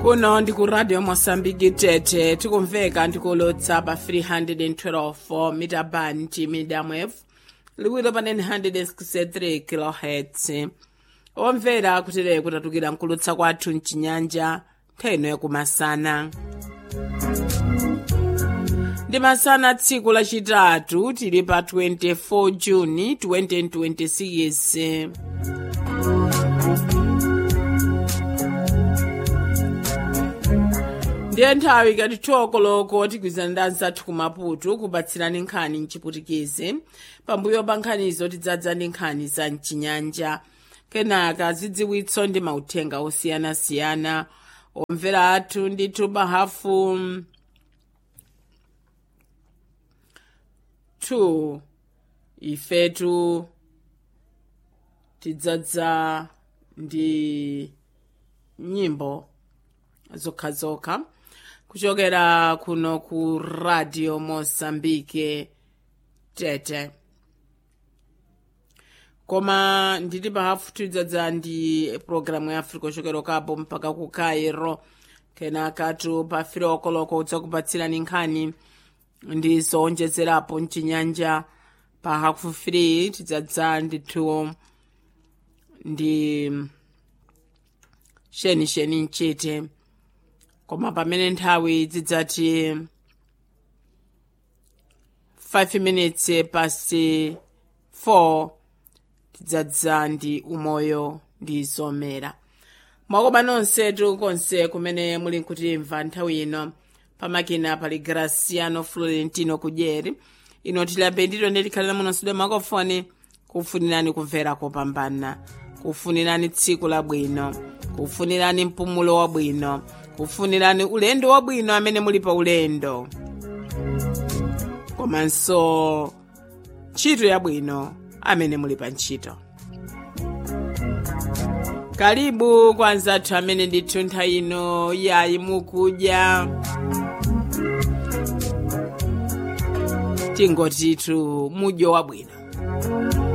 kuno ndi ku radio mosambiki tete tikumveka ndikulotsa pa 312 mita band medium wave liwiro pa 963 kilohertz omvera kutere kutatukira nkulutsa kwathu mchinyanja ntheno yakumasana ndi masana tsiku lachitatu tili pa 24 juni 2026 ndiye nthawi ikati tiwokoloko tigwizana ndi anzathu kumaputu kupatsirani nkhani mchiputikizi pambuyo pa nkhanizo tidzadza ndi nkhani za mchinyanja kenaka zidziwitso ndi mauthenga osiyanasiyana omvera athu ndithu bahafu 2 ifetu tidzadza ndi nyimbo zokhazokha kuchokera kuno ku radio mosambike tete koma nditi pahafu tidzadza ndi programu ya africa kuchokera kapo mpaka ku cairo kenakatu pa firo okoloko udzakupatsirani nkhani ndi zowonjezerapo mchinyanja pa hafu free tidzadza ndithu ndi shenisheni mchite koma pamene nthawi zidzati 5 minutes pasi 4 tidzadza ndi umoyo ndi zomera mwakoba nonsetu konse kumene muli nkutimva nthawi ino pamakina pali graciano florentino kudyeri ino tilambe ndito nditikhalira muno studio makofoni kufunirani kumvera kopambana kufunirani tsiku labwino kufunirani mpumulo wabwino kufunirani ulendo wabwino amene muli pa ulendo komanso ntchito yabwino amene muli pa ntchito kalibu kwa anzathu amene ndithu nthawi ino yayi mukudya tingotitu mudyo wabwino